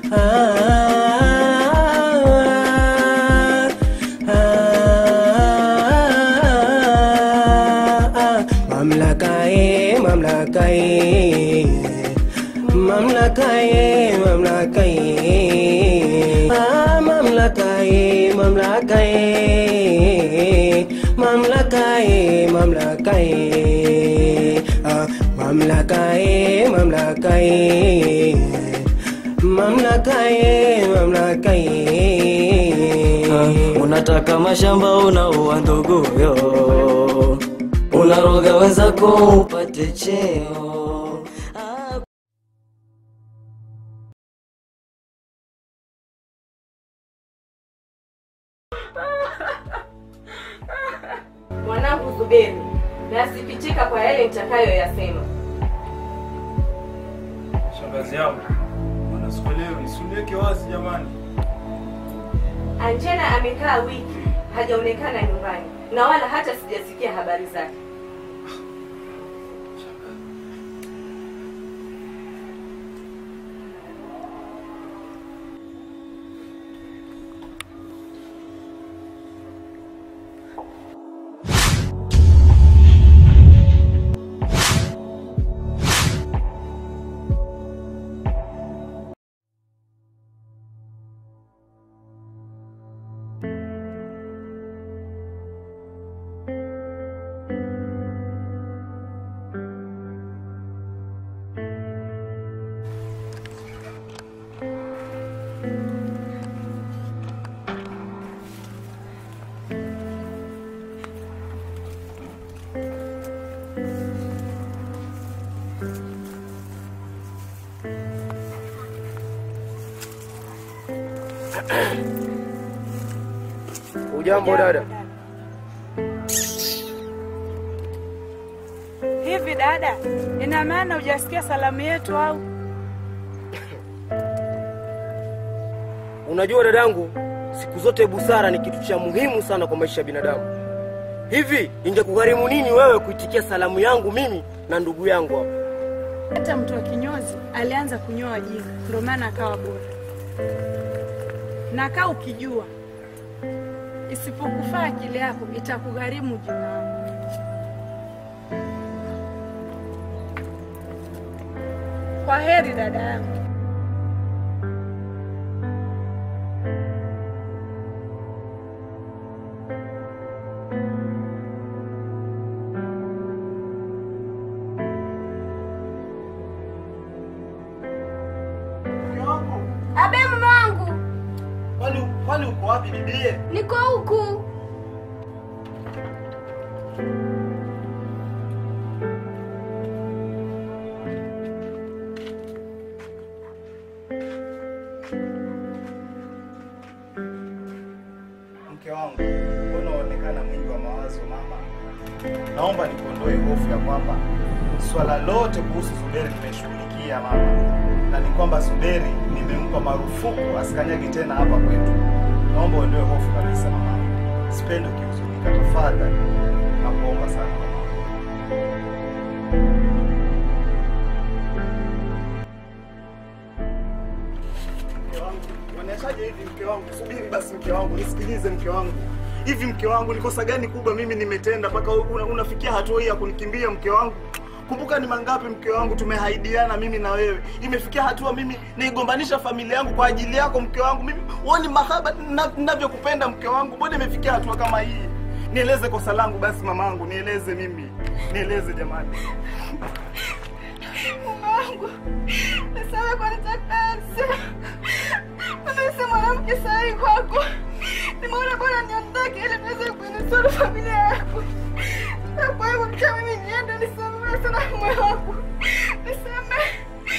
Mamlaka ye, mamlaka ye, mamlaka ye, mamlaka ye, ah, mamlaka ye, mamlaka ye, mamlaka ye, mamlaka ye, ah, mamlaka ye, mamlaka ye, mamlaka ye, mamlaka ye. Ah, unataka mashamba unaua nduguyo, unaroga wenzako upate cheo. Ah, Mwanangu Zuberi, nasikitika kwa yale nitakayoyasema. Shangazi yangu, bwana sikuelewi, nisuniweke wazi jamani. Angela amekaa wiki hajaonekana nyumbani na wala hata sijasikia habari zake. Ujambo dada. Hivi dada, ina maana hujasikia salamu yetu au? Unajua dadangu, siku zote busara ni kitu cha muhimu sana kwa maisha ya binadamu. Hivi ingekugharimu nini wewe kuitikia salamu yangu mimi na ndugu yangu hapa? Hata mtu wa kinyozi alianza kunyoa jina, ndio maana akawa bora. Na kaa ukijua, isipokufaa akili yako itakugharimu jina lako. Kwa heri dada yangu. Abe mume wangu, Kwani kwani uko wapi bibie? niko huku. Mke wangu, mbona unaonekana mwingi wa mawazo mama? Naomba nikuondoe hofu ya kwamba swala lote kuhusu Zuberi nimeshughulikia mama, na ni kwamba Zuberi nimempa marufuku asikanyage tena hapa kwetu. Naomba uondoe hofu kabisa mama, sipendi ukihuzunika, tafadhali nakuomba sana mama. Mke wangu, waniachaje hivi mke wangu? Subiri basi mke wangu, nisikilize mke wangu. Hivi mke wangu, ni kosa gani kubwa mimi nimetenda mpaka una, unafikia hatua hii ya kunikimbia mke wangu? Kumbuka ni mangapi mke wangu tumehaidiana mimi na wewe. Imefikia hatua mimi naigombanisha familia yangu kwa ajili yako mke wangu. Mimi uoni mahaba na- ninavyokupenda mke wangu. Mbona imefikia hatua kama hii? Nieleze kosa langu basi mamangu, nieleze mimi. Nieleze jamani. Mume wangu, niseme kwa nitakasi. Mimi si mwanamke sahihi kwako. Nimeona bora niondoke ili niweze kuinusuru familia yako. Na kwa hivyo mcha mimi niende, nisamehe sana mume wangu. Nisamehe.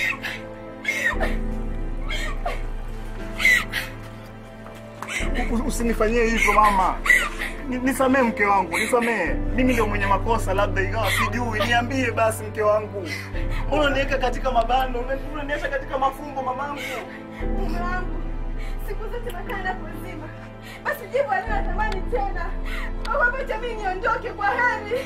U- Usinifanyie hivyo mama. Ni- Nisamee mke wangu, nisamee. Mimi ndio mwenye makosa, labda ingawa sijui. Niambie basi mke wangu, unaniweka katika mabano, unaniacha katika mafumbo mamangu. Mume wangu, siku zote nakaa na kuzima. Basi jibu alinatamani tena. Kwa hivyo acha mimi niondoke kwa heri.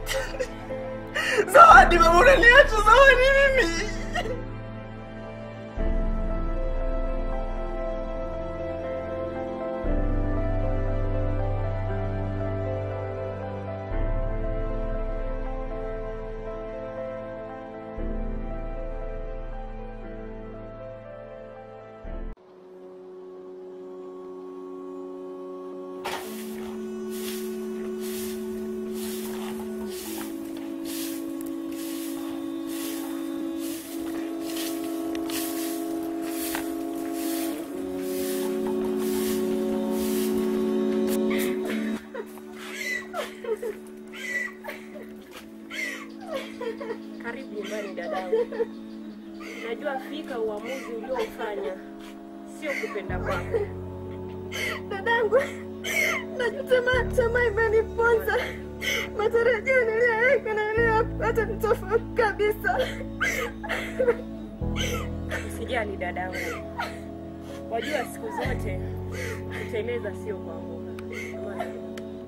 Zawadi, mama, unaniacha Zawadi mimi. Karibu nyumbani dadangu. Najua fika uamuzi ulioufanya sio kupenda kwako. Dadangu, najuta ma- tamaa imeniponza. Matarajio niliyoweka na niliyopata ni tofauti kabisa. Usijali dadangu, wajua siku zote kuteleza sio kuanguka. Amani.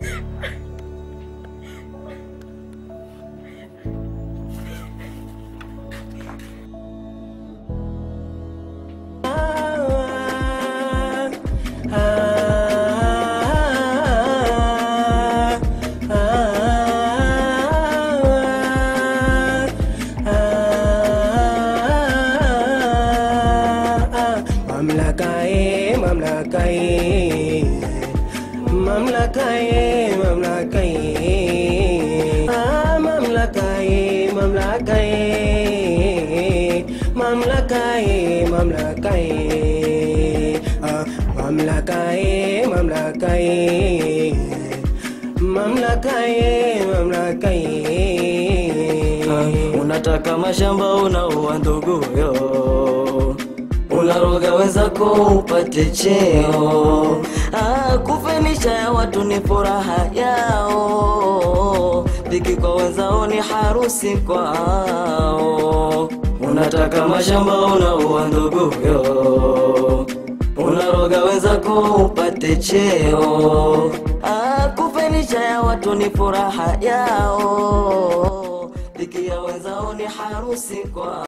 Mamlaka ye, mamlaka ye, mamlaka ye, mamlaka ye, ah, mamlaka ye, mamlaka ye, mamlaka ye, mamlaka ye, ah, mamlaka ye, mamlaka ye, mamlaka ye, mamlaka ye. Ah, unataka mashamba unaua nduguyo unaroga wenzako upate cheo ah, kufenisha ya watu ni furaha yao dhiki kwa wenzao ni harusi kwao unataka mashamba unaua nduguyo unaroga wenzako upate cheo ah, kufenisha ya watu ni furaha yao dhiki ya wenzao ni harusi kwao